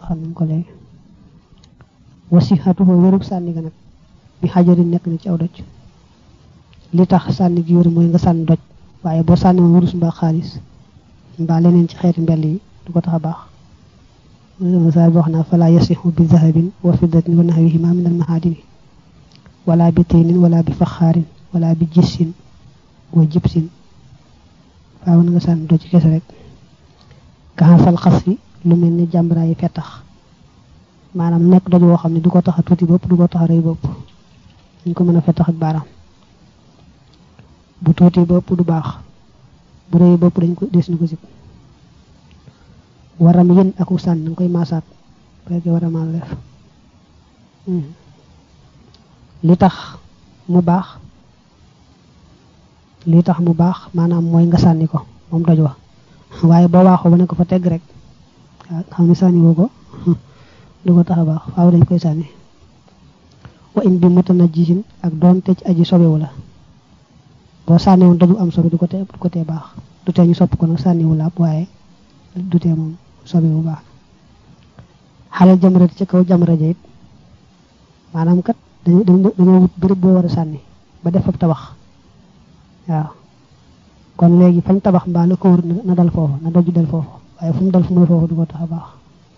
xam nañ ko léegi wasihatuhu wérug sànni ga nag bi xajarin nekk na ci aw doj li tax sànni gi wér mooy nga sànni doj waaye boo sànni woon wurus mbaa xaalis mbaa leneen ci xeeti mbell yi du ko tax a baax misaal bi wax naa fala yasixu bi zahabin wa fiddatin wa nahwihima min al mahadini wala bi tinin wala bi faxaarin wala bi jissin wa jibsin faaw na nga sànni doj ci kese rek kaxasal xas fi lu mel ni jàmbara yi fettax maanaam nekk doj woo xam ne du ko tax a tuuti bopp du ko tax a rëy bopp ñu ko mën a fettax ak baaraam bu tuuti bopp du baax bu rëy bopp dañ ko des na ko sib waram yën aku sànni nga koy maasaat fekkee war a maa def li tax mu baax li tax mu baax maanaam mooy nga sànni ko moom doj wa waaye boo waaxoo ba ne ko fa tegg rek xam ne sànni woo ko du ko tax a baax faaw dañ koy sànni wa in bi mutanajjisin ak doonte ci aji sobewu la boo sànni woon daju am sobe du ko tee du ko tee baax du tee ñu sopp ko nag sànniwu laab waaye du tee moom sobewu baax xalal jamrati ci kaw jamra ja it maanaam kat dañu dañoo wut béréb boo war a sànni ba def ab tabax waaw kon léegi fañ tabax mbaa la ko wër na dal foofu na doju dal foofu waaye fu mu dal fu muy foofu du ko tax a baax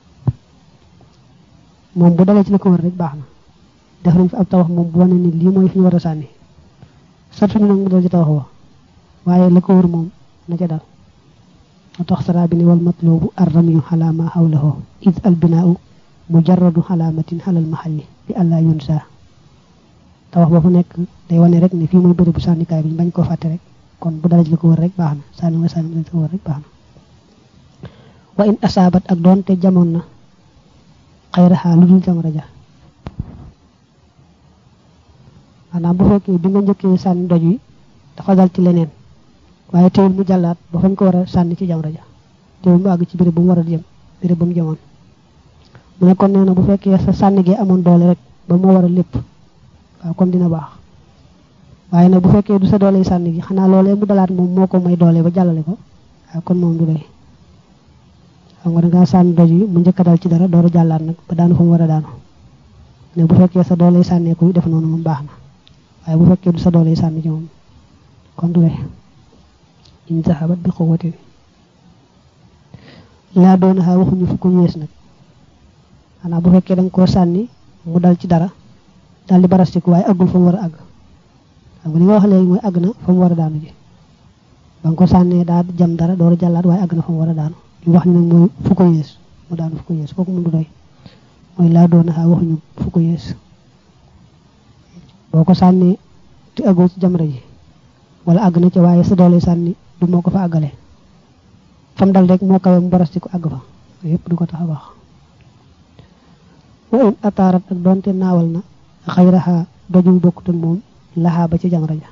moom bu dalee ci la ko wër rek baax na def nañ fi ab tabax moom bu wane ni lii mooy fi ñu war a sànni sartu ñu nag mu dal ci tabax wa waaye la ko wër moom na ca dal moo tax sara bi ni wal matlubu arramiyu xala ma xawlahu id al binaau mujarradu xalaamatin xalal maxalli bi àllaa yunsa tabax ba fu nekk day wane rek ne fii mooy bërëbu sànnikaay bi ñu bañ koo fàtte rek kon bu dara ci la ko wër rek baax na sànni nga sànni la ko wër rek baax na wa in asaabat ak doonte jamoon na xayraxaa lu dul jamra ja maanaam bu fekkee bi nga njëkkee sànni doj wi dafa dal ci leneen waaye teewul mu jàllaat ba fañ ko war a sànni ci jamra ja teewul mu àgg ci béréb bu mu war a jëm béréb bu mu jëmoon mu ne kon nee na bu fekkee sa sànni gi amoon doole rek ba moo war a lépp waaw kon dina baax waaye nag bu fekkee du sa doole sànni gi xanaa loolee mu dalaat moom moo ko may doole ba jàllale ko waaw kon moom du doy xam nga dangaa sànni doj yi mu njëkk a dal ci dara door a jàllaat nag ba daanu fa mu war a daanu ne bu fekkee sa doole sànneeku def noonu moom baax na waaye bu fekkee du sa doole sànni ci moom kon du doy in zahabat bi quwwatin laa doon xaa waxuñu fu ko yées nag xanaa bu fekkee danga koo sànni mu dal ci dara dal di barastiku waaye àggul fa mu war a àgg xam nga li nga wax léegi mooy àgg na fa mu war a daanu ji ba nga ko sànnee daa jam dara door a jàllaat waaye àgg na fa mu war a daanu ñu wax ni nag mooy fu ko yées mu daanu fu ko yées kooku mu du doy mooy laa doon xaa waxuñu fu ko yées boo ko sànnee te àggoo ci jamra ji wala àgg na ca waaye sa doole sànni du moo ko fa àggale fam dal rek moo kawe mu barastiku àgg fa yépp du ko tax a baax wa in ataarat ak doonte naawal na xayraxa dojum bokkut ak moom laxaa ba ci jamra ja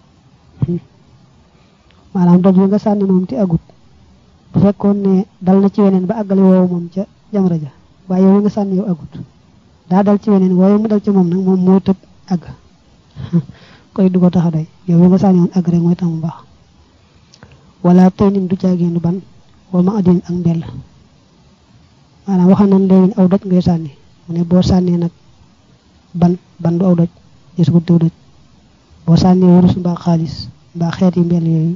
maanaam doj wi nga sànni moom te agut bu fekkoon ne dal na ci weneen ba àggale woowu moom ca jamra ja waaye yow nga sànni yow agut daa dal ci weneen waaye mu dal ci moom nag moom moo tëb àgg koy du ko tax a doy yow nga sànni woon àgg rek mooy tax mu baax wala tey nin du caagéenu ban wala ma addin ak mbell maanaam waxam nañ léegi aw doj ngay sànni mu ne boo sànnee nag ban ban du aw doj gis ko tew doj boo sànnee wurus mbaa xaalis mbaa xeeti mbell yooyu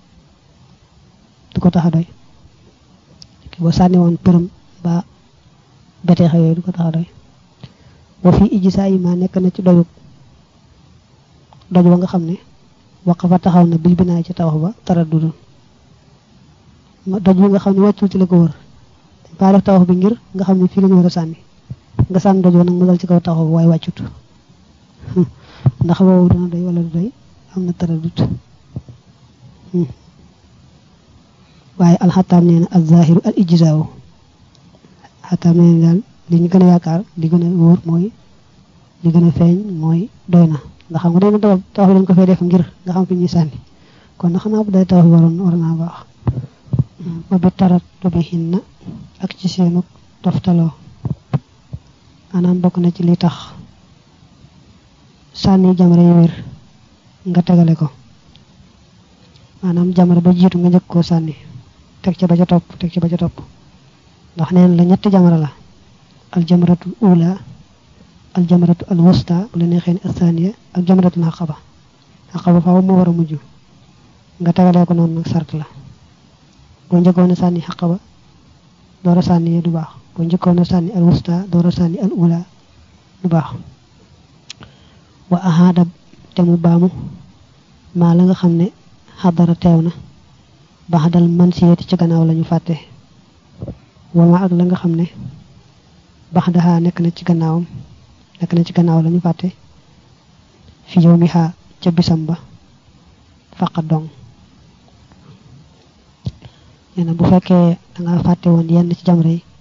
du ko tax a doy boo sànni woon përëm mbaa beteexa yooyu du ko tax a doy boo fii ijji saa yi ma nekk na ci doyub doj wa nga xam ne waq fa taxaw na bil binaay ci tawax ba tara dudul doj bi nga xam ne wàccul ci la ko wër dañ faa def tawax bi ngir nga xam ne fii la ñu war a sànni nga sànni doj wa nag mu dal ci kaw taxaw bi waaye wàccut ndax boobu dana doy wala du doy am na tara dut waaye alxataam nee na al zahiru al ijzaawu xataam nee na daal li ñu gën a yaakaar li gën a wóor mooy li gën a feeñ mooy doy na ndax xam nga day na tawax tawax bi dañ ko fay def ngir nga xam fi ñuy sànni kon na xanaa bu day tawax bi waroon war naa baax ba bi tarat bi xin na ak ci seenu toftaloo maanaam bokk na ci li tax sànni jamra yu wér nga tegale ko maanaam jamra ba jiitu nga njëkk koo sànni teg ca ba ca topp teg ca ba ca topp ndax neen la ñetti jamra la aljamratul ula aljamratu al wusta bu la neexee ni athaniya ak jamratul xaqaba xaqaba faaw moo war a mujj nga tegalee ko noonu nag sart la boo njëkkoon a sànni xaqaba door a sànni du baax boo njëkkoon a sànni al wusta door a sànni al ula du baax wa ahaada te mu baamu maa la nga xam ne xadara teew na baxdal man siyeti ci gannaaw lañu fàtte wama ak la nga xam ne baxdaha nekk na ci gannaawam nekk na ci gannaaw lañu fàtte fi yow mi xaa ca bisam ba faqa dong nee na bu fekkee danga fàtte woon yenn ci jamra yi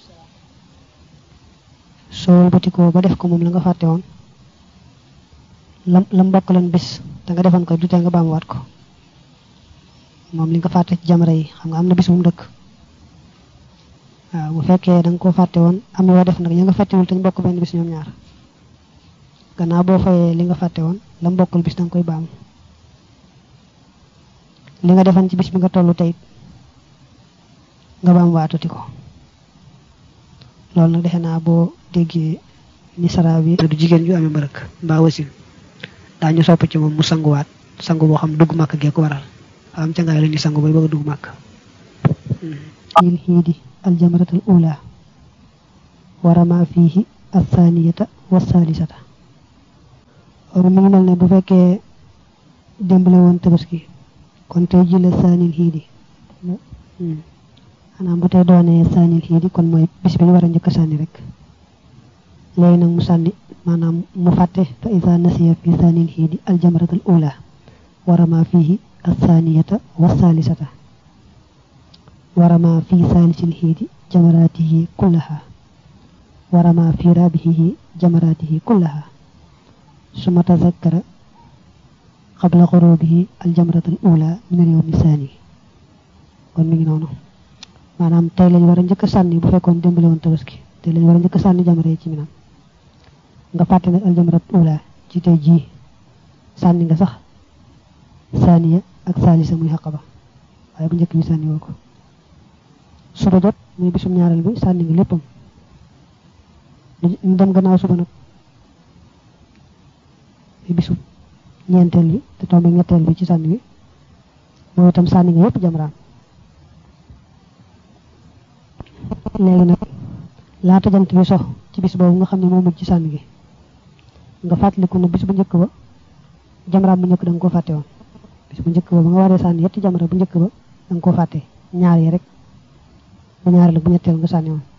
soo wëlbatikoo ba def ko moom la nga fàtte woon lam lam mbokk leen bis da nga defoon ko du tee nga baamuwaat ko moom li nga fàtte ci jamra yi xam nga am na bis bu mu dëkk waaw bu fekkee da nga koo fàtte woon am yoo def nag ña nga fàttewul te ñu bokk benn bis ñoom ñaar gannaaw boo fayee li nga fàtte woon la mbokkul bis da nga koy baamu li nga defoon ci bis bi nga tollu tey nga baam waatuti ko loolu nag defe naa boo déggee ni sara bi du jigéen ju amee mbërëk mbaa wasin daañu sopp ci moom mu sanguwaat sangu boo xam dugg màkk gee ko waral am ca ngaay la ñuy sangu bay bëgg a dugg màkk il xiidi aljamratul ula warama fiihi athaniyata wasalisata or mi ngi mel ne bu fekkee démbale woon tabaski kon tey ji la saanil xiidi xanaa bu tey doonee saanil xiidi kon mooy bis bi ñu war a njëkk a sànni rek léegi nag mu sànni maanaam mu fàtte fa isa nasiya fi saanil xiidi aljamratul ula warama fiihi athaniyata wasalisata warama fi saalisil xiidi jamaraatihi kullaha warama fi raabihihi jamaraatihi kullaha suma tazakkara qabla xurubihi aljamratul ula min al yawmi saani kon mi ngi noonu maanaam tey lañ war a njëkk a sànni bu fekkoon démbale woon tabaski tey lañ war a njëkk a sànni jamra yi ci minam nga fàtte nag aljamratul ula ci tey jii sànni nga sax saaniya ak saalisa muy xaqaba waaye bu njëkk bi sànni woo ko suba jot muy bisum ñaareel bi sànni nga léppam ñu dem gannaaw suba nag muy bisum ñeenteel bi te tombe ñetteel bi ci sànni bi mooy itam sànni nga yépp jamraam léegi nag laata jant bi sox ci bis boobu nga xam ne moo mujj ci sànni gi nga fàttaliku ne bis bu njëkk ba jamraam bu njëkk da nga ko fàtte woon bis bu njëkk ba ba nga waree sànni yetti jamra bu njëkk ba da nga ko fàtte ñaar yi rek bu ñaareel bu ñetteel nga sànni woon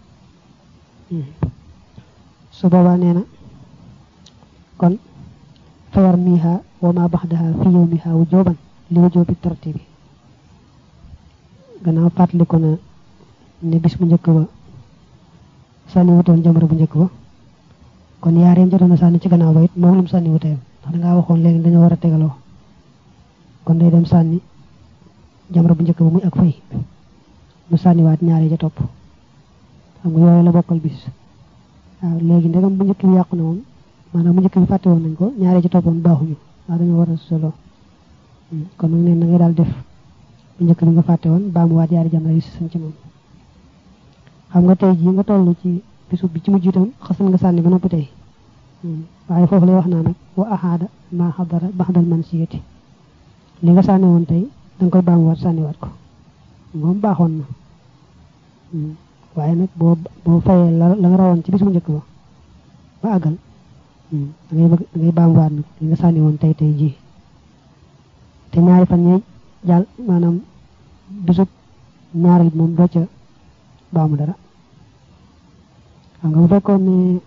su boobaa nee na kon fayar miiha wa ma baxdaha fi yawmiha wujuban li wujubi tartibi gannaaw fàttaliku na ne bis bu njëkk ba sànni wutoon jamra bu njëkk ba kon yaar yam jotoon a sànni ci gannaaw ba it moom lu mu sànni wuteyam ndax dangaa waxoon léegi dañoo war a tegaloo kon day dem sànni jamra bu njëkk ba muy ak fay mu sànniwaat ñaari ja topp xam nga yooyu la bokkal bis waaw léegi ndegam bu njëkk bi yàqu na moom maanaam bu njëkk bi fàtte woon nañ ko ñaari ci toppoon baaxuñu waaw dañoo war a solo kon nag neen na ngay daal def bu njëkk bi nga fàtte woon baa mu waat yaari jamra yi si sañ ci moom xam nga tey jii nga toll ci bisu bi ci mujj itam xasan nga sànni ba noppi tey waaye foofu lay wax naa nag wa ahaada ma xadara baxdal man siyati li nga sànni woon tey danga koy baamuwaat sànniwaat ko moom baaxoon na waaye nag boo boo fayee la la nga rawoon ci bis bu njëkk ba ba àggal da ngay bëgg da ngay baamuwaat nag li nga sànni woon tey tey jii te ñaari fan ñee jàll maanaam bisub ñaareel moom doo ca baamu dara xam nga bu fekkoon ne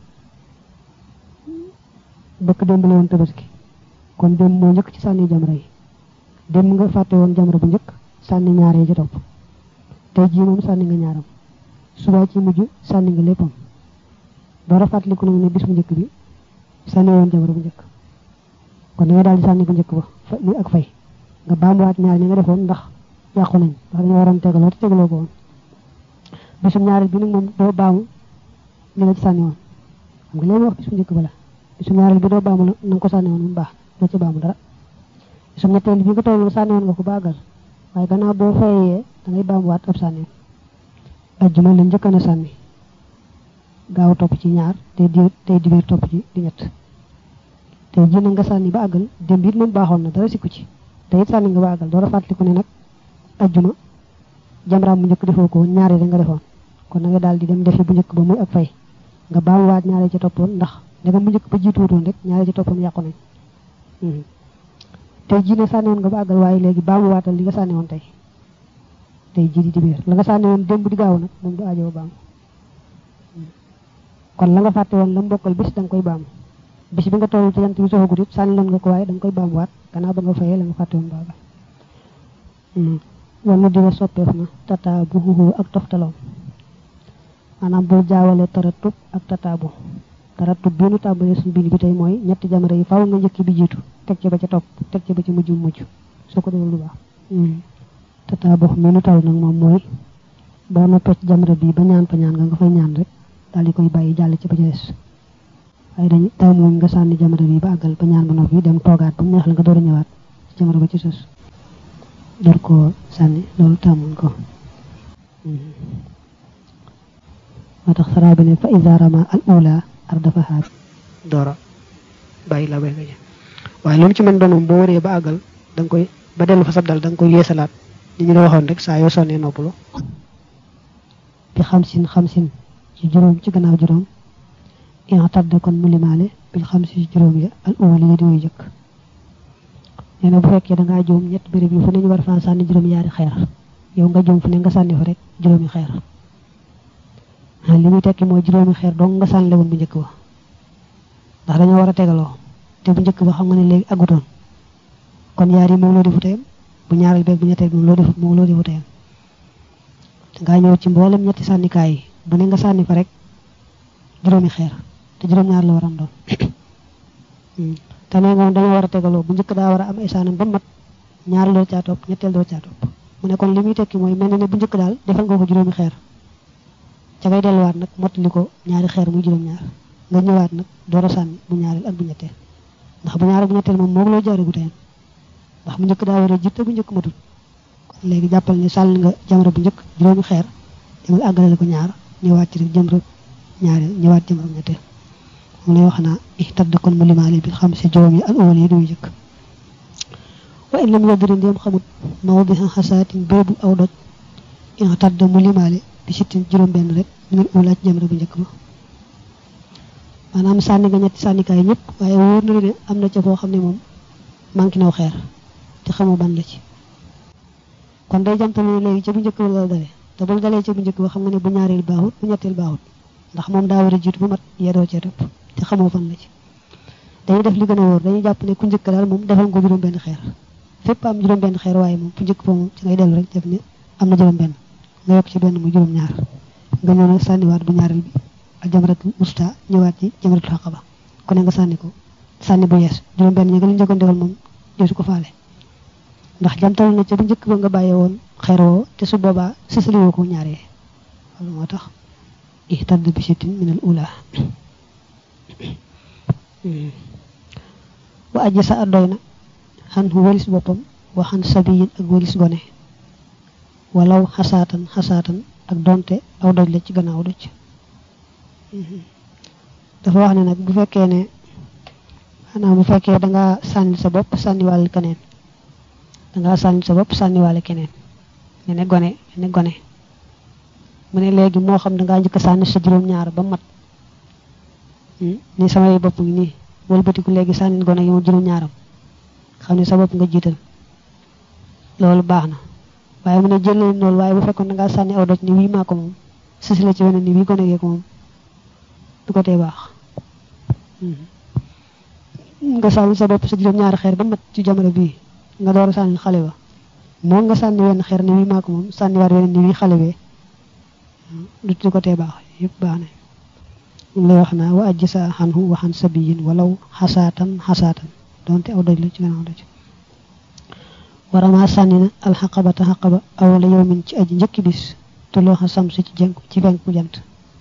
bëkk démb la woon tabaski kon démb moo njëkk ci sànni jamra yi démb nga fàtte woon jamra bu njëkk sànni ñaar yi ci topp tey jii moom sànni nga ñaaram suba ci mujj sànni nga léppam door a fàttaliku nag ne bis bu njëkk bi sànni woon jamra bu njëkk kon da nga daal di sànni bu njëkk ba fa muy ak fay nga baamuwaat ñaar ñi nga defoon ndax yàqu nañ ndax dañoo waroon tegaloo te tegaloo ko woon bisum ñaareel bi nag moom doo baamu li nga ci sànni woon xam nga léegi wax bis bu njëkk ba la bisum ñaareel bi doo baamu la na nga ko sànni woon mu baax doo ci baamu dara bisum ñetteel bi nga toll sànni woon nga ko baagal waaye gannaaw boo fayee da ngay baamuwaat ab sànni ajjuma la njëkk na sànni gaaw topp ci ñaar tey di tey dibéer topp ci di ñett tey ji nga sànni ba àggal démb it moom baaxoon na dara sikku ci te it sànni nga ba àggal door a fàttaliku ne nag ajjuma jamraam bu njëkk defoo ko ñaari da nga defoon kon na nga daal di dem defi bu njëkk ba muy ak fay nga baamuwaat ñaari ci toppoon ndax ndegam bu njëkk ba jiituwutoon rek ñaari ci toppoon yàqu nañ tey jii ne sànni woon nga ba àggal waaye léegi baamuwaatal li nga sànni woon tey tey jii di dibéer la nga sànni woon démb di gaaw nag moom du aajo baamu kon la nga fàtte woon la mbokkal bis da nga koy baamu bis bi nga toll ci jant bi soxagut it sànni loon nga ko waaye da nga koy baamuwaat gannaaw ba nga fayee la nga fàtte woon baagal wala diwa soppeef na tata bu xuxu ak toftaloom maanaam boo jaawale taratub ak tataabu taratub bi nu tàmbalee suñu bind bi tey mooy ñetti jamara yi faaw nga njëkk bi jiitu teg ci ba ca topp teg ci ba ci mujj mujj soo ko defal lu baax tataabu mi nu taw nag moom mooy boo noppee ci jamara bi ba ñaan fa ñaan nga nga fay ñaan rek daal di koy bàyyi jàll ci ba ca des waaye dañu taw moom nga sànni jamara bi ba àggal ba ñaan ba noppi dem toogaat ba mu neex la nga door a ñëwaat ci jamara ba ci sos door koo sànni loolu tàmmuñ ko moo tax saraa bi ne fa iza rama al ula ardafaha doora bàyyi la bay nga ji waaye lu mu ci mën doon moom boo waree ba àggal da nga koy ba dellu fa sab dal da nga koy yeesalaat ni ñu la waxoon rek saa yoo sonnee noppalu bi xamsin xamsin ci juróom ci gannaaw juróom in tadda kon mu limaale bil xamsi ci juróom ya al uwali ya di way jëkk nee na bu fekkee da ngaa juum ñett béréb yi fu ne ñu war faa sànni juróom yaari xeer yow nga juum fu ne nga sànni fa rek juróomi xeer li muy tekki mooy juróomi xeer dong nga sànni woon bu njëkk ba ndax dañoo war a tegaloo te bu njëkk ba xam nga ne léegi agutoon kon yaar yi moom loo defu tayam bu ñaareel beeg bu ñetteel moom loo defut moom loo defu tayam dangaa ñëw ci mboolem ñetti sànnikaay yi bu ne nga sànni fa rek juróomi xeer te juróom ñaar la waram doon te nee nga moom dañoo war a tegaloo bu njëkk daa war a am ay saanam ba mat ñaar doo caa topp ñetteel doo caa topp mu ne kon li muy tekki mooy mel na ne bu njëkk daal defal nga ko juróomi xeer ca ngay delluwaat nag mottali ko ñaari xeer muy juróom-ñaar nga ñëwaat nag door a sànni bu ñaareel ak bu ñetteel ndax bu ñaareel bu ñetteel moom moom loo jaare gu teyam ndax bu njëkk daa war a jiite bu njëkk matut kon léegi jàppal ni sànni nga jamra bu njëkk juróomi xeer demal àggalale ko ñaar ñëwaat ci rek jamra ñaareel ñëwaat jamra bu ñetteel moom lay wax naa ihtadda kon mu limaale bi xam si juróom yi al awal yi duy jëkk wa in lam yadri ndéem xamut mawdiha xasaatin boobu aw doj ihtadda mu limaale bi sittin juróom benn rek minul ula ci jamra bu njëkk ba maanaam sànni nga ñetti sànnikaay ñëpp waaye wóor na ne am na ca foo xam ne moom manqué naw xeer te xamoo ban la ci kon day jamtale léegi ca bu njëkk ba la dale te bul dalee ca bu njëkk ba xam nga ne bu ñaareel baaxut bu ñetteel baaxut ndax moom daa war a jiitu bu mat yedoo cee topp te xamoo fan la ci dañuy def li gën a wóor dañuy jàpp ne ku njëkk daal moom defal nga juróom benn xeer fépp am juróom benn xeer waaye moom bu njëkk ba moom ci ngay dellu rek def ne am na juróom benn nga yokk ci benn mu juróom ñaar nga ñëw nag sànniwaat bu ñaareel bi ak jamratul usta ñëwaat ci jamratul xaqaba ku ne nga sànni ko sànni bu yees juróom benn ñi nga lu njëkkoon defal moom deesu ko faale ndax jamtal na ca bu njëkk ba nga bàyyee woon xeer woo te su boobaa sësaliwoo ko ñaaree loolu moo tax ihtadd bi sittin min al ula wa aji sa addoy na xan walis boppam wa xan sabiyin ak walis gone walaw xasaatan xasaatan ak donte aw doj la ci gannaaw doj dafa wax ne nag bu fekkee ne xanaa bu fekkee dangaa sànni sa bopp sànniwaale keneen dangaa sànni sa bopp sànniwaale keneen ne ne gone ne gone mu ne léegi moo xam dangaa njëkk sànni sa juróom-ñaar ba mat ni samay bopp ngi nii wëlbatiku léegi sànni gone yi ma juróom-ñaaram xam ne sa bopp nga jiital loolu baax na waaye mu ne jëlee loolu waaye bu fekkoon dangaa sànni aw doj ni wii maa ko moom sisi la ci weneen ni wii gone gee ko moom du ko tee baax nga sànni sa bopp sa juróom-ñaari xeer ba mat ci jamono bii nga door a sànni xale ba moo nga sànni wenn xeer ni wii maa ko moom sànni waat weneen ni wii xale bee du du ko tee baax yëpp baax na moom lay wax naa wa ajji sa xanhu waxan sabiyin walaw xasaatan xasaatan donte aw doj la ci gannaaw doj warama sànni na alxaqabata xaqaba awala yow min ci aji njëkki bis tulooxa samsi ci jenku ci fenku jant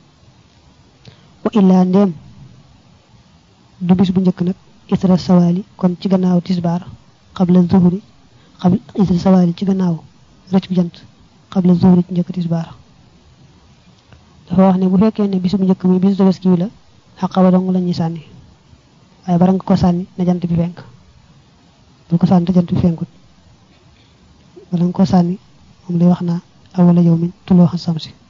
wa illaa ndéem du bis bu njëkk nag isra sawaali kon ci gannaaw tisbaar xabla zuhri xabla isra sawaali ci gannaaw rëcc bu jant xabla zuhri ci njëkk tisbaar dafa dafa wax ne bu fekkee ne bisu bu njëkk mi bisu tabaski wi la xaqaba dong la ñuy sànni waaye bara nga ko sànni na jant bi fenk bul ko sànni te jant bi fenkut bala nga ko sànni moom lay wax naa awala yow min tuloo xam sam si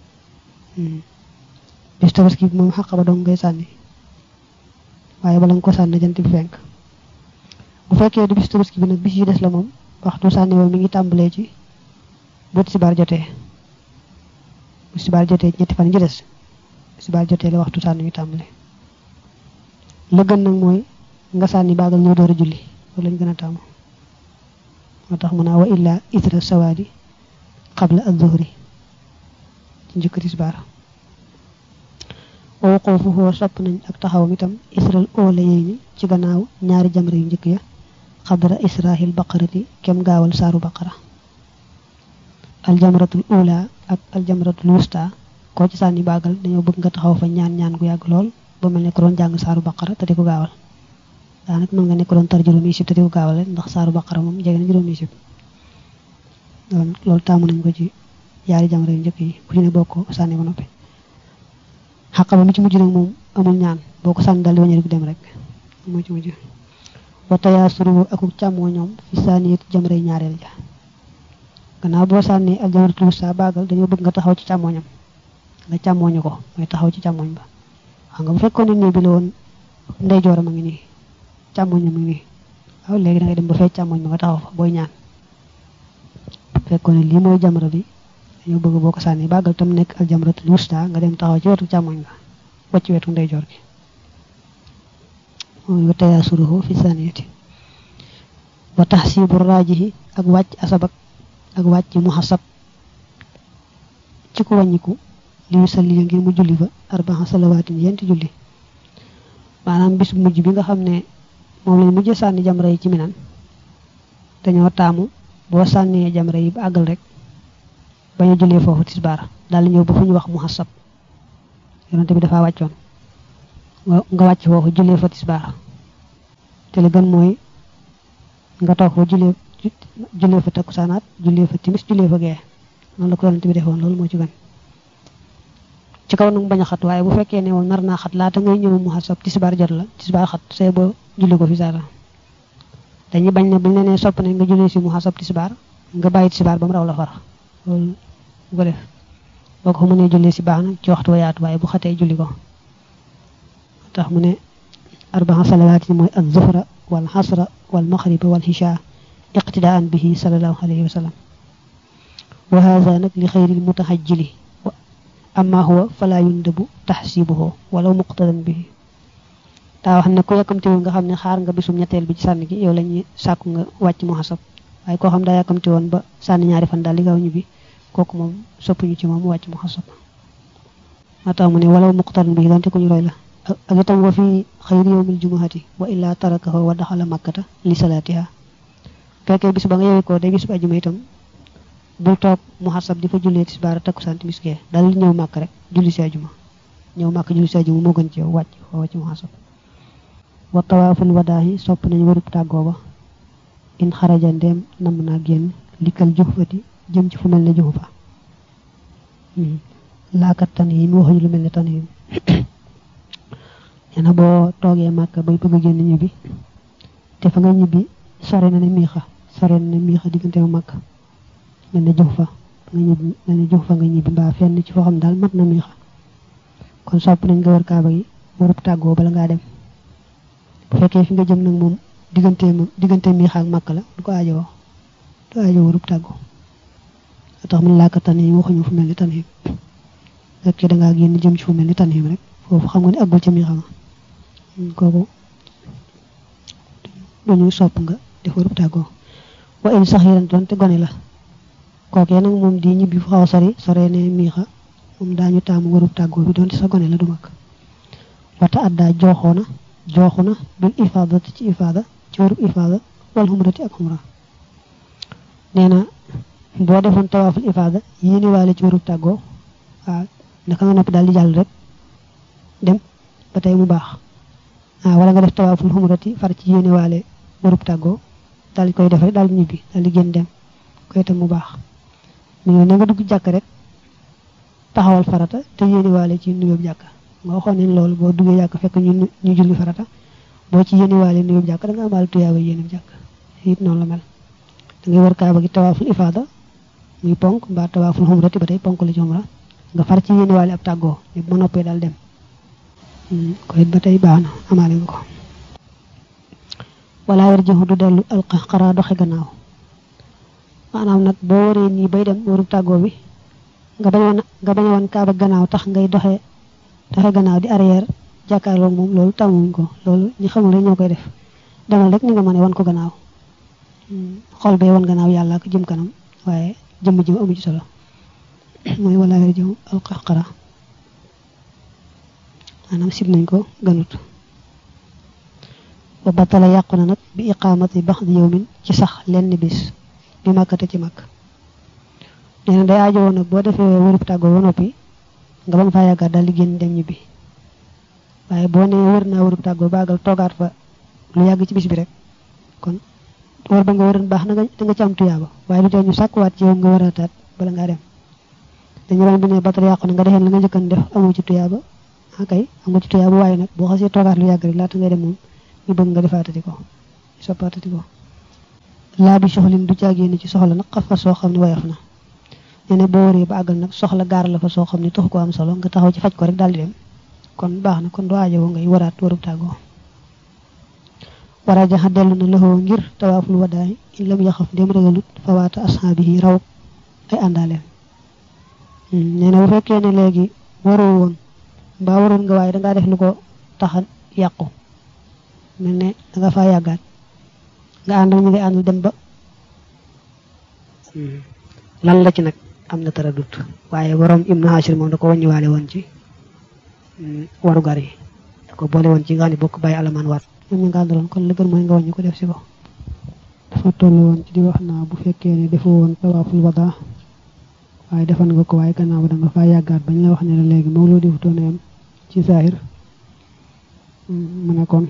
bisu tabaski bi moom xaqaba dong ngay sànni waaye bala nga ko sànni na jant bi fenk bu fekkee du bisu tabaski bi nag bis yi des la moom waxtu sànni moom mi ngi tàmbalee ci bu tisbaar jotee bu tisbaar jotee ñetti fan ji des bu tisbaar jotee la waxtu sànni mi tàmbalee la gën nag mooy nga sànni baagal ñëw door a julli loolu lañ gën a tàmm moo tax mu naa wa illa itra sawaadi qabla az-zuhri ci njëkk tisbaar wa wuquufuhu sopp nañ ak taxawam itam isral oola yey ni ci gannaaw ñaari jamra yu njëkk ya xadra israhil baqarati kem gaawal saaru baqara aljamratul ula ak aljamratul wusta koo ci sànni baagal dañoo bëgg nga taxaw fa ñaan ñaan gu yàgg lool ba mel ne ko doon jàng saaru baqara te di ko gaawal daanaka mën nga ne ko doon tar juróomi sib te di ko gaawal ndax saaru baqara moom jege na juróomi sib loolu taamu nañ ko ci yaari jamra yu njëkk yi ku ci ne boo ko sànni ba noppi xaqaba mi ci mujj nag moom amul ñaan boo ko sànni daal di waññeeku dem rek moo ci mujj wa tayaasuru akuk càmmoo ñoom fi sànni jamray ñaareel ja gannaaw boo sànni ak jamratul wusta baagal dañoo bëgg nga taxaw ci càmmooñam nga càmmooñu ko mooy taxaw ci càmmooñ ba xam nga bu fekkoon ne nii bi la woon ndeyjooram a ngi nii càmmooñam a ngi nii waaw léegi da ngay dem ba fee càmmooñ ba nga taxaw fa booy ñaan fekkoon ne lii mooy jamra bi dañoo bëgg boo ko sànni baagal tam nekk ak jamratul wusta nga dem taxaw ci wetu càmmooñ ba wacc wetu ndeyjoor gi mooy wa tayaasuruhu fi saniyati wa tahsibu raajihi ak wàcc asabak ak wàcc muhasab ci ku wàññiku li yu salli ngir mu julli fa arbaa salawaatin yenti julli maanaam bis mujj bi nga xam ne moom lañ mujj sànni jamra yi ci minan dañoo taamu boo sànnee jamra yi ba àggal rek bañ a jullee foofu tisbaar daal di ñëw ba fu ñu wax muhasab yonente bi dafa wàccoon nga wàcc foofu jullee fa tisbaar te li gën mooy nga toog fa jullee jullee fa takkusaanaat jullee fa timis jullee fa gee noonu la ko yonent bi defoon loolu moo ci gën ci kaw nag bañ a xat waaye bu fekkee ne woon nar naa xat laata ngay ñëw mu xasab tisbaar jot la tisbaar xat say boo julli ko fi saata dañuy bañ ne buñ la nee sopp ne nga jullee si mu xasab tisbaar nga bàyyi tisbaar ba mu raw la far loolu bu ko def boo ko mënee jullee si baax na ci waxtu wa yaatu waaye bu xatee julli ko tax mu ne arbaa salawaat yi mooy al zuhra wal xasra wal maxriba wal xisha iqtidaan bihi sallallahu alayhi wa sallam wa hada nag li xayril mutahajjili amma huwa fala yundabu taxsibuhu walaw muqtadan bihi daa wax ne ku yàkkamti woon nga xam ne xaar nga bisum ñetteel bi ci sànni gi yow lañuy sàkku nga wàcc mu xasab waaye koo xam daa yàkkamti woon ba sànni ñaari fan daal li gaaw ñu bi kooku moom soppuñu ci moom wàcc mu xasab maa tax mu ne walaw muqtadan bihi donte ku ñu roy la ak itam wa fi xayri yawmil jumuhati wa illa tarakahu wa daxala makkata li salaatiha fekkee bis ba nga yewi ko day bis bu ajuma itam bul toog mu xasab di fa jullee tisbaar takkusaan timis gee dal ñëw màkk rek julli si ajuma ñëw màkk julli si ajuma moo gën ci yow wàcc foo wàcc mu xasab wa tawaaful wadaahi sopp nañu warub tàggoo ba in xaraja ndeem namm naa génn likkal juxfati jëm ci fu mel ne juxfa laakat tan yi mu waxuñu lu mel ne tan yi nee na boo toogee màkk bay bëgg a génn ñibbi te fa nga ñibbi sore na ne miixa sore na ne miixa diggante ma màkk mel ne jox fa nga ñibbi mel ne jox fa nga ñibbi mbaa fenn ci foo xam daal mat na miixa kon sopp nañ nga war kaaba gi warub tàggoo bala ngaa dem bu fekkee fi nga jëm nag moom diggante moom diggante miixa ak màkk la du ko aajowoo du aajowoo warub tàggoo tax mun laaka tanhim waxuñu fu mel ni tanhim fekkee dangaa génn jëm ci fu mel ni tanhim rek foofu xam nga ne àggul ca miixa nga kooku dañuy sopp nga def warub tàggoo wa in sax yiran doon te gone la kookee nag moom di ñibbi fu xaw a sori sore ne miixa moom daañu taamu warub tàggoo bi doon te sa gone la du mag wata addaa jooxoona jooxu na bil ifaadati ci ifaada ci warub ifaada wal xumrati ak xumra nee na boo defoon tawaaful ifaada yéene waale ci warub tàggoo waaw naka nga noppi daal di jàll rek dem ba tey mu baax ah wala nga def tawaaful xumrati far ci yéene waale warub tàggoo daal di koy def rek daal di ñibbi daal di génn dem koy itam mu baax mais na nga dugg jàkk rek taxawal farata te yéeniwaale ci nuyoob jàkka nga waxoon ne loolu boo duggee jàkka fekk ñu ñu julli farata boo ci yéeniwaale nuyoob jàkka da nga amaale tuyaaba yéenib jàkka it noonu la mel da ngay war kaaba gi tawaaful ifaada muy ponk mbaa tawaaful xumrati ba tey ponk la ci xumra nga far ci yéeniwaale ab tàggoo ne bu ma noppee daal dem ko it ba tey baax na amaale nga ko wala war jëxu du dellu alxaraa doxe gannaaw maanaam nag boo waree nii bay dem waru tàggoo bi nga bañoon nga bañoon kaaba gannaaw tax ngay doxe doxe gannaaw di arrière jàkkaarloog moom loolu tàmmuñ ko loolu ñi xamul rek ñoo koy def demal rek ni nga mën a wan ko gannaaw xol bee wan gannaaw yàlla ko jëm kanam waaye jëmm jëm amu ci solo mooy wala war jëxu alxaraa maanaam sib nañ ko ganut wa batala yàqu na nag bi iqaamati baxdi yawmin ci sax lenn bis bi màkkate ci màkk nee na day aajowoo nag boo defee wërub tàggoo ba noppi nga bañ faa yàggaat daal di génn dem ñibbi waaye boo nee wër naa wërub tàggoo baagal toogaat fa lu yàgg ci bis bi rek kon war ba nga wëran baax na nga da nga ci am tuyaaba waaye lu tee ñu sàkkuwaat ci yow nga wërataat bala ngaa dem dañu ron bi ne batala yàqu na nga defeen la nga njëkkan def amoo ci tuyaaba akay am nga ci tuyaaba waaye nag boo xasee toogaat lu yàgg rek laata ngay dem moom ñu bëgg nga defaatati ko soppaatati ko laa bi soxlin du caagéen ci soxla nag xaf fa soo xam ne woyof na nee na boo waree ba àggal nag soxla gaar la fa soo xam ne taxu ko am solo nga taxaw ci faj ko rek daal di dem kon baax na kon doo aajowoo ngay waraat warub tàggoo war a jaxa dellu na loxoo ngir tawaaful wadaay in lam yaxaf dem ragalut fawaata ashaabihi raw ay àndaaleen nee na bu fekkee ne léegi waroo woon mbaa waroon nga waaye dangaa def lu ko taxa yàqu mel ne danga faa yàggaat nga ànd ñu ngi àndal dem ba lan la ci nag am na tara dut waaye borom ibnu hashir moom da ko wàññiwaale woon ci waru gar yi da ko boole woon ci nga ni bokk bàyyi alamaan waat ñoom ñu nga àndaloon kon la gën mooy nga wàññi ko def si ko dafa toll woon ci di wax naa bu fekkee ne defoo woon tawaaful wada waaye defan nga ko waaye gannaaw ba da nga faa yàggaat bañ la wax ne la léegi moom loo defutoon yam ci zahir mu ne kon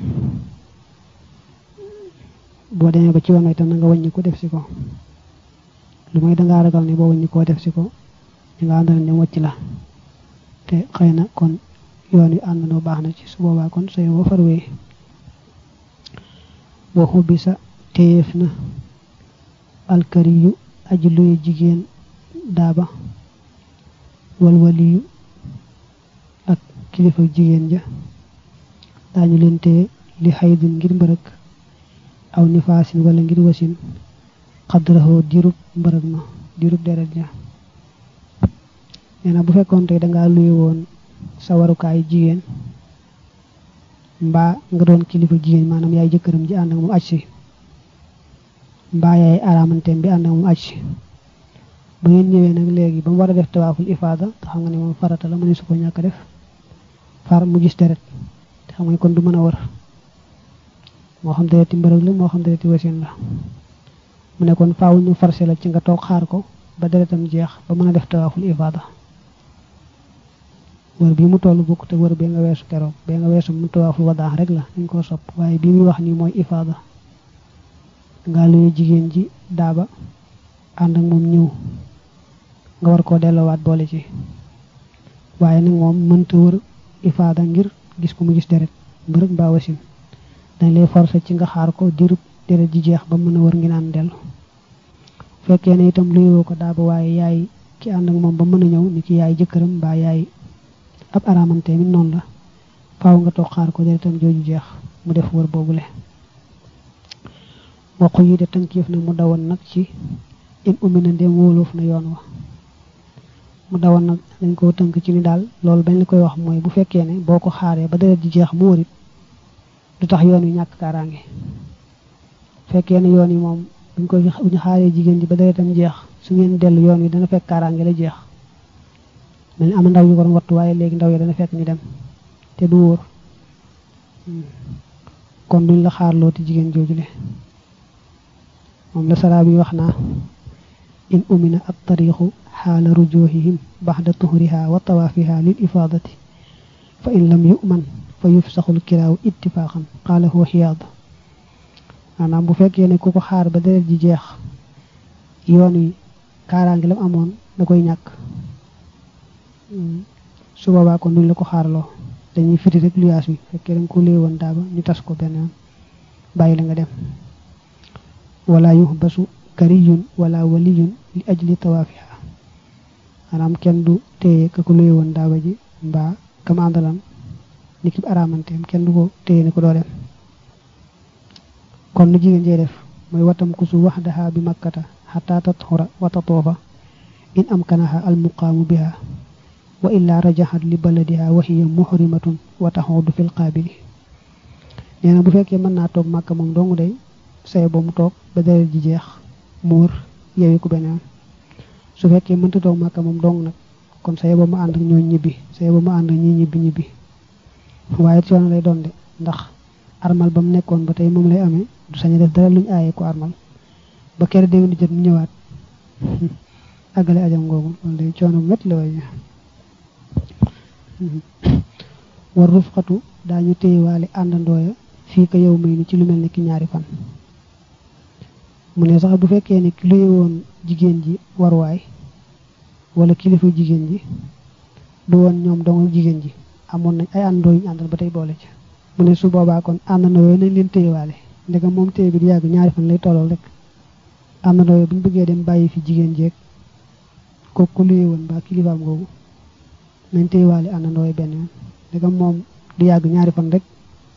boo demee ba ci woon itam na nga wàññi ko def si ko lu may dangaa ragal ne boo wàññi koo def si ko di nga àndal ne wàcc la te xëy na kon yoon wi àndandoo baax na ci su boobaa kon sooy woo farwee waxu bi sa téyeef na alkari yu aji luy jigéen daaba walwaliyu ak kilifa jigéen ja daañu leen téye li xaydin ngir mbërëg aw nifaasin wala ngir wasin xadraxoo dirub mbërëg ma dirub deret ja nee na bu fekkoon tey dangaa luye woon sa warukaay jigéen mbaa nga doon kilifa jigéen maanaam yaay jëkkëram ji ànd ak moom aj si mbaa yaay araamanteem bi ànd ak moom aj si ba ngeen ñëwee nag léegi ba mu war a def tawaaful ifaada te xam nga ne moom farata la mu ne su ko ñàkk def far mu gis deret te xam nga kon du mën a wër moo xam dereti mbërëg la moo xam dereti wasin la mu ne kon faaw ñu forcé la ci nga toog xaar ko ba deretam jeex ba mën a def tawaaful ifaada wër bi mu toll bokk te wër bee nga weesu keroog bee nga weesu mu tawaaful wadaax rek la ñu ko sopp waaye bii muy wax nii mooy ifaada nga luye jigéen ji daaba ànd ak moom ñëw nga war koo delloowaat boole ci waaye nag moom mënta wër ifaada ngir gis ko mu gis deret mbërëg mbaa wasin dañ lay forcé ci nga xaar ko dirub deret ji jeex ba mën a wër ngi naan dellu fekkee ne itam luyoo ko daaba waaye yaay ki ànd ak moom ba mën a ñëw ni ki yaay jëkkëram mbaa yaay ab araamante mi noonu la faaw nga toog xaar ko deretam jooju jeex mu def wër boobule waxu yi de tënkiif na mu dawoon nag ci in ummi na ndem wóoloof na yoon wa mu dawoon nag dañ koo tënk ci ni daal loolu bañ la koy wax mooy bu fekkee ne boo ko xaaree ba deret ji jeex mu wërit du tax yoon wi ñàkk kaaraange fekkee ne yoon yi moom buñ ko bu ñu xaaree jigéen ji ba deretam jeex su ngeen dellu yoon wi dana fekk kaaraange la jeex mel ni am ndaw yu ko doon wattu waaye léegi ndaw yi dana fekk ñu dem te du wóor kon duñ la xaarloo ti jigéen joojule moom la saraa bi wax naa in umina at tariixu xaala rujuhihim baxda tuhriha wa tawaafiha lil ifaadati fa in lam yu'man fa yufsaxul kiraaw ittifaaxan qaala huwa xiyaad maanaam bu fekkee ne ku ko xaar ba deret ji jeex yoon wi kaaraangi lam amoon da koy ñàkk su boobaa kon duñ la ko xaarloo dañuy firi rek luyaas bi fekkee da nga ko léewoon daaba ñu tas ko benn yoon bàyyi la nga dem wala yuhbasu kariyun wala waliyun li ajli tawaafiha maanaam kenn du téye ka ko léewoon daaba ji mbaa kam àndalan ni ki araamanteem kenn du ko téye ni ko doo dem kon nu jigéen jee def mooy watam kusu waxdaha bi makkata xataa tatxura wa tatoofa in amkanaha almuqaamu biha wa illa rajaxat li baladiha wa hiya muhrimatun wa taxudu fil qaabili nee na bu fekkee mën naa toog màkka moom dong day say ba mu toog ba deret ji jeex mu wër yewi ku beneen su fekkee mënta toog màkka moom dong nag kon say ba mu ànd ak ñoo ñibbi say ba mu ànd ak ñi ñibbi ñibbi waaye coono lay doon de ndax armal ba mu nekkoon ba tey moom lay amee du sañ a def dara luñ aaye ko armal ba kere déwén di jot mu ñëwaat àggale ajam ngoogu loolu day coono bu métti la waaye war rufxatu daañu téyewaale àndandooya fii ko yow may ni ci lu mel ne ki ñaari fan mu ne sax bu fekkee ne ki luye woon jigéen ji waruwaay wala kilifa jigéen ji du woon ñoom dong jigéen ji amoon nañ ay àndandoo yu ñu àndal ba tey boole ci mu ne su boobaa kon àndandoo yooyu nañ leen téyewaale ndegam moom téye bi di yàgg ñaari fan lay tollool rek àndandoo yooyu bu ñu bëggee dem bàyyi fi jigéen jeeg kooku ku luye woon ba kilifaam googu nañ téyewaale àndandoo yi benn yoon ndegam moom du yàgg ñaari fan rek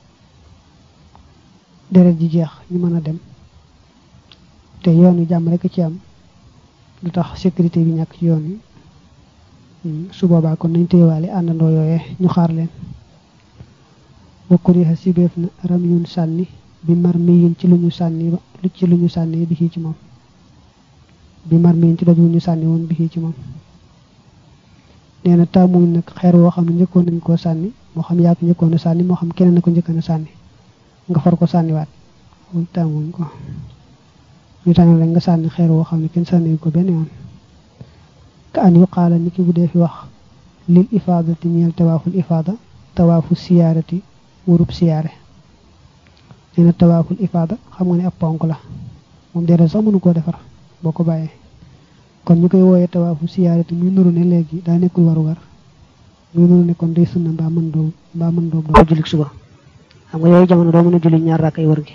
deret ji jeex ñu mën a dem te yoon wi jàmm rek ci am du tax sécurité bi ñàkk ci yoon wi su boobaa kon nañ téyewaale àndandoo yooyee ñu xaar leen wakkuriha sibeef na ram yun sànni bi mar miyin ci lu ñu sànni lu ci lu ñu sànni bi ci moom bi mar miyin ci doj wu ñu sànni woon bi ci moom nee na taamuñ nag xeer woo xam ne njëkkoon nañ koo sànni moo xam yaa ko njëkkoon a sànni moo xam keneen na ko njëkkoon a sànni nga far ko sànniwaat loolu taamuñ ko ñu tànn rek nga sànni xeer woo xam ne kenn sànni ko benn yoon ka an yu xaala ni ki bu dee fi wax lil ifaadati ñeel tawaaful ifaada tawaafu siyaarati wurub siyaare nee na tawaaful ifaada xam nga ne ab ponk la moom déedéet sax mënu koo defar boo ko bàyyee kon ñu koy wooyee tawaafu siyaarati muy nuru ne léegi daa nekkul warugar muy nuru ne kon day sunna mbaa mën doom mbaa mën doom doo jullik suba xam nga yooyu jamono doo mën a julli ñaar rakkay wër gi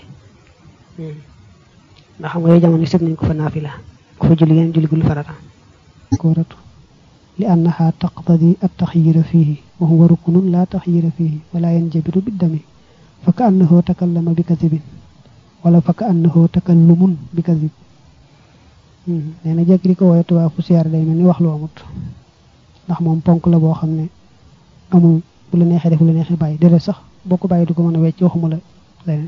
ndax xam nga yooyu jamono sib nañ ko fa naafila ku fa julli yeneen julli gul farata ko ratu li annaha taqtadi at taxyira fihi wa huwa ruknun la taxyira fihi wala yanjabiru biddami fa ka annahu takallama bi kadibin wala fa ka annahu takallumun bi kadib nee na jekk di ko wooye tawaafu siyaar day mel ni wax lu amut ndax moom ponk la boo xam ne amul bu la neexee def bu la neexee bàyyi déedéet sax boo ko bàyyi du ko mën a wecc waxuma la leneen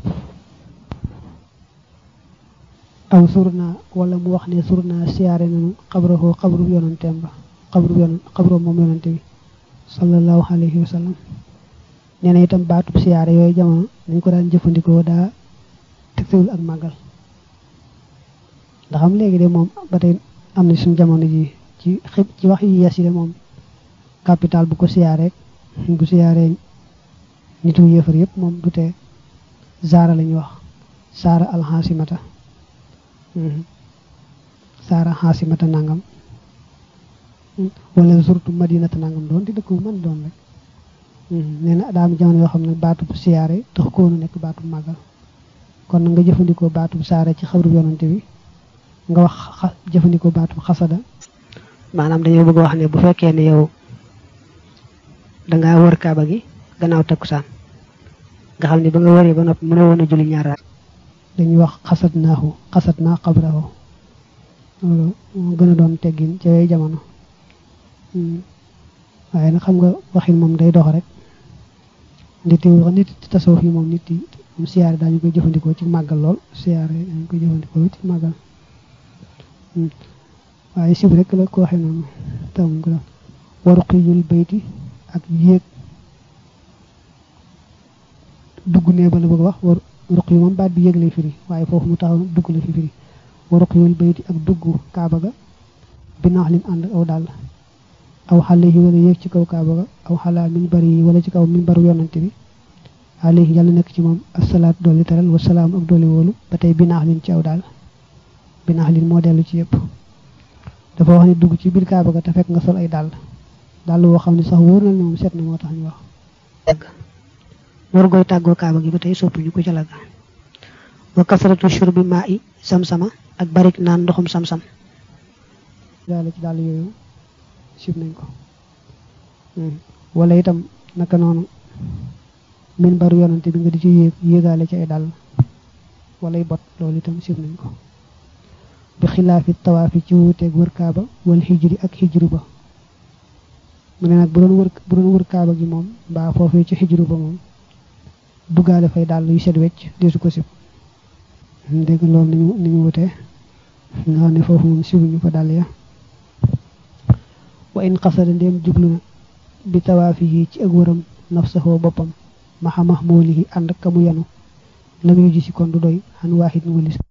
aw surna wala mu wax ne surna siyaare nañu xabrahoo xabru yonanteem ba xabru yonan xabru moom yonante bi sallallahu alayhi wa sallam nee na itam baatub siyaare yooyu jamono dañ ko daan jëfandikoo daa tegtewul ak màggal ndax am léegi de moom ba tey am na suñu jamono ji ci xib ci wax yi yes yi de moom capital bu ko siyaaree bu siyaaree nitu yëfar yëpp moom du tee zaara la ñuy wax saara alxaasimata saara xaasimata nangam wala surtout madinata nangam doon di dëkk bu mën doon rek nee na daa am jamono yoo xam ne baatub siyaare tax koonu nekk baatub màggal kon na nga jëfandikoo baatub saare ci xabru yonante bi nga wax jëfandikoo baatub xasada maanaam dañoo bëgg wax ne bu fekkee ne yow dangaa wër kaaba gi gannaaw takkusaan nga xam ne ba nga wëree ba noppi mën a woon a julli ñaar raak dañuy wax xasat naahu xasat naa xabrahu loolu moo gën a doon teggin ca yooyu jamono waaye nag xam nga waxin moom day dox rek nit yi wax nit tasawuf yi moom nit yi moom siyaare daañu koy jëfandikoo ci màggal lool siyaare dañu koy jëfandikoo ci màggal waaye sib rek la ko waxee noonu tamuñ ko def waru xiyul bayti ak yéeg dugg nee ba la bëgg wax war ruq yi moom baat bi yéeg lay firi waaye foofu mu taxaw dugg la fi firi waru xiyul bayti ak dugg kaaba ga binaax lim ànd aw dàll aw xale yi wala yéeg ci kaw kaaba ga aw xalaa min bari yi wala ci kaw min baru yonante bi alayhi yàlla nekk ci moom asalaat dolli teral wasalaam ak dolli wóolu ba tey binaax lin ci aw daal binaax lin moo dellu ci yëpp dafa wax ni dugg ci biir kaaba ga te fekk nga sol ay dàll dàll woo xam ne sax wóor na ne moom set na moo tax ñu wax dëgg war goy tàggoo kaaba gi ba tey soppuñu ko ca la ga wa kasratu shurbi maa i sam-sama ak barik naan ndoxum sam-sam daal ci dàll yooyu sib nañ ko wala itam naka noonu min baru yonante bi nga di ci yéeg yéegaale ci ay dàll walay bot loolu itam sib nañ ko bi xilaafi tawaafi ci wuuteeg wër kaaba wal xijri ak xijru ba mu ne nag bu doon wër bu doon wër kaaba gi moom mbaa foofee ci xijru ba moom duggaale fay dàll yu set wecc desu ko sib dégg loolu niñu ni ñu wutee nga xam ne foofu moom sibuñu fa dàll ya wa in xasada ndéem jublu na bi tawaafi yi ci ak wëram nafsaxoo boppam maxa mahmoolihi ànd ak ka mu yanu lam yu ji si kon du doy xan waaxit walis